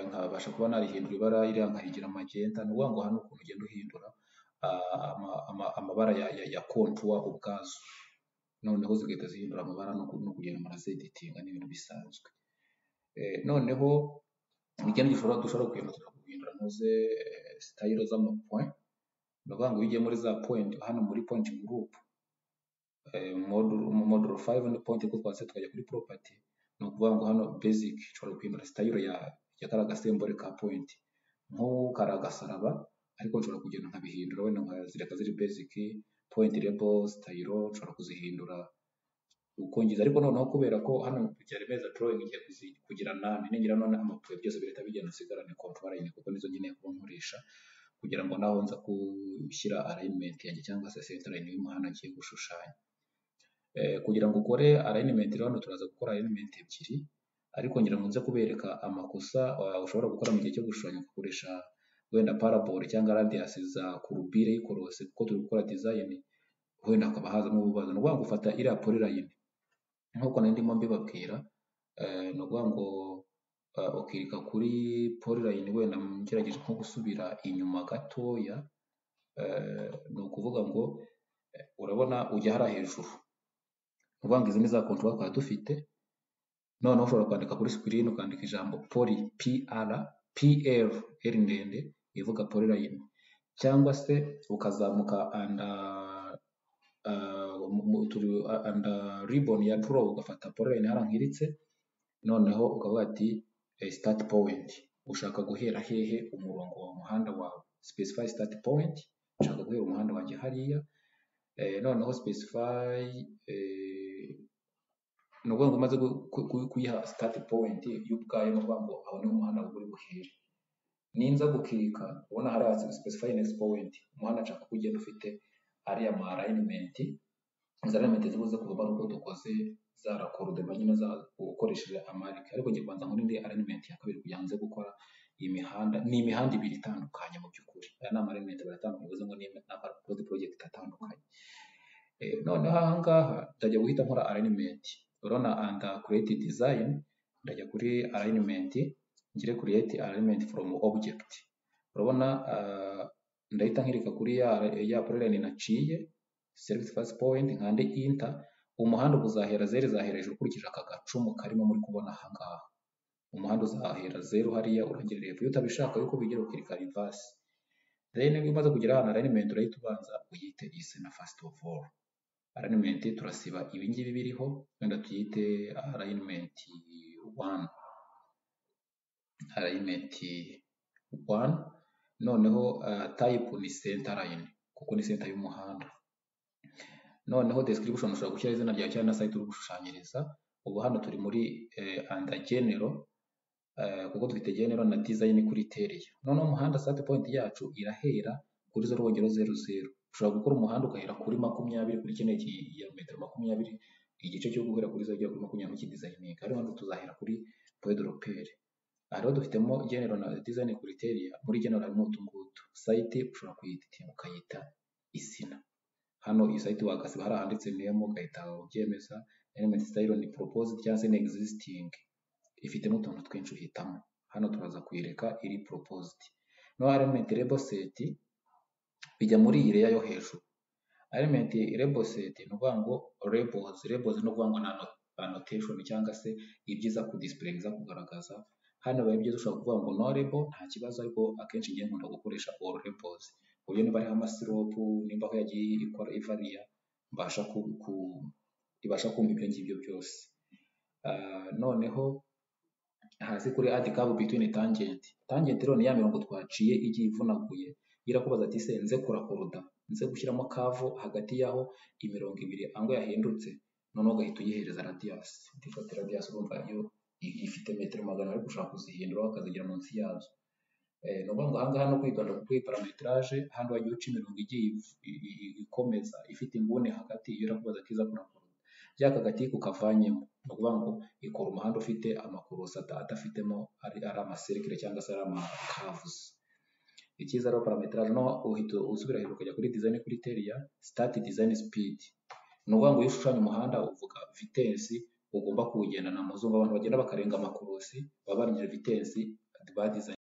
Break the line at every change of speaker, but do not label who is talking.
nkabasha kuba narihindura ibara iriya nkayigira magenta ni ukuvuga ngo aha ni ukuntu ugenda uhindura amabara ya kontuwa ubwazo noneho zigahita zihindura amabara no kugenda murazedetinga ni ibintu bisanzwe noneho ikindi gishobora dushobora kugenda guhindura ntuze sitayiro z'amapuwe ni ukuvuga ngo iyo ugiye muri za powenti hano muri powenti gurupe moduro fayive ni powenti kuko twanditse tukajya kuri poropati ni ukuvuga ngo hano bezike nshobora guhindura sitayiro ya kariya gasembore ka powenti nk'ubu kari agasaraba ariko nshobora kugenda nkabihindura wenda nkazireka ziri bezike powenti rebo sitayiro nshobora kuzihindura uko ngize ariko noneho kubera ko hano byaremeza doroyingi ngiye kugira nane ningira none amapuwe byose bihita bigenda nsigarane kontwara nyine kuko nizo nkeneye kuba nkoresha kugira ngo naho nza gushyira arayinimenti yanjye cyangwa se sentarayini y'umuhanda ngiye gushushanya kugira ngo ukore arayinimenti rero hano turaza gukora arayinimenti ebyiri ariko ngira ngo nze kubereka amakosa ushobora gukora mu gihe cyo gushushanya ugakoresha wenda parabole cyangwa radiyasi za kurubire y'ikorosi kuko turi gukora dizayini wenda hakaba hazamo ububazo ni ukuvuga ngo ufata iriya porirayini nk'uko nari ndimo mbibabwira ni ukuvuga ngo ukirika kuri porirayini wenda ngerageje nko gusubira inyuma gatoya ni ukuvuga ngo urabona ujya hariya hejuru ni ukuvuga ngo izi ni za kontwari twari dufite noneho ushobora kwandika kuri sikirini ukandika ijambo pori pi ara pi eri eri ndende ivuga porirayini cyangwa se ukazamuka anda anda riboni ya doro ugafata porirayini hariya nkiritse noneho ukavuga ati sitati powenti ushaka guhera hehe umurongo wa muhanda wawe sipesifayi sitati powenti ushaka guhera umuhanda wanjye hariya noneho sipesifayi ni ukuvuga ngo umaze kuyiha sitati powenti y'ubwayo ni ukuvuga ngo aho niho umuhanda uri buhere ninza gukirika ubona hariya sipesifayi nekisi powenti umuhanda nshaka ko ugenda ufite ariya ma arayinimenti izi arayinimenti zibuze kuvamo ari uko dukoze za rakorudema nyine ukoresheje amarike ariko ngiye kubanza muri indi arayinimenti ya kabiri kugira ngo gukora iyi mihanda ni imihanda ibiri itandukanye mu by'ukuri aya ni amarayinimenti baratandukanye bivuze ngo ni amarodi porojegiti atandukanye noneho aha ngaha ndajya guhita nkora arayinimenti urabona anda kureti dizayini ndajya kuri arayinimenti ngire kureti arayinimenti foromu obujegiti urabona ndahita nkirika kuri ya, ya porirayini naciye serivisi fasi powenti nkande inta umuhanda uzahera zeru izahera hejuru ukurikije aka gacumu karimo muri kubona aha ngaha umuhanda uzahera zeru hariya urangirira hepfo iyo utabishaka yuko bigira ukirika rivasi rero niba umaze kugera ahantu arayinimenti urahita ubanza uyite isi na fasiti ofu oru arayinimenti turasiba ibingibi biriho wenda tuyite arayinimenti wani arayinimenti wani noneho tayipu ni senta layini kuko ni senta y'umuhanda noneho description ushobora gushyira izina ryawe cyangwa na site uri gushushanyiriza ubu hano turi muri anda genero kuko dufite genero na design kuri teriya noneho umuhanda start point yacu irahera kuri zero wongera zeru zeru ushobora gukora umuhanda ugahera kuri makumyabiri kuri kino kilometero makumyabiri igice cyo guhera kuri zeru kuri makumyabiri kidizayininga ariho hano tuzahera kuri pedropere aha rero dufitemo genero na design kuri teriya muri genero harimo utungutu site ushobora kuyiditinga ukayita izina hano iyi site wakasiba hari ahanditse nemo ugahita ubyemeza element style ni proposed cyangwa se ni existing ifitemo utuntu twinshi uhitamo hano turaza kuyireka iri proposed no element label set bijya muri iyi layer yo hejuru element label set ni ukuvuga ngo labels labels ni ukuvuga ngo annotation cyangwa se ibyiza ku display biza kugaragaza hano biba byiza ushobora kuvuga ngo no label nta kibazo ariko akenshi ngiye nkunda gukoresha all labels uburyo niba ariho amasiropu nimba aho yagiye ikora ivariya mbasha ibasha kumva ibyo ngibyo byose noneho hasi kuri adi kabu bitwini tangenti tangenti rero ni ya mirongo twaciye igiye ivunaguye irakubaza ati se nze kurakoroda nze gushyiramo kavu hagati y'aho imirongo ibiri ango yahindutse noneho ugahita uyihereza radiyasi utifata radiyasi urumva yo ifite metero magana ariko ushaka kuzihindura ukazigira munsi yazo ni ukuvuga ngo aha ngaha no kwigana kuri parameterage hano wagiye uca imirongo igiye ikomeza ifite inguni hagati iyo urakubaza kiza kurakora bya kagati kukavanyemo ni ukuvuga ngo ikora umuhanda ufite amakorosi adafitemo ari amaserikire cyangwa se ari amakavuzi icyiza rero parameterage no uhita usubira hejuru ukajya kuri dizayini kuri teriya sitati dizayini sipidi ni ukuvuga ngo iyo ushushanya umuhanda uvuga vitesi ugomba kuwugendana mu zungu abantu bagenda bakarenga amakorosi baba barengeje vitesi badizayini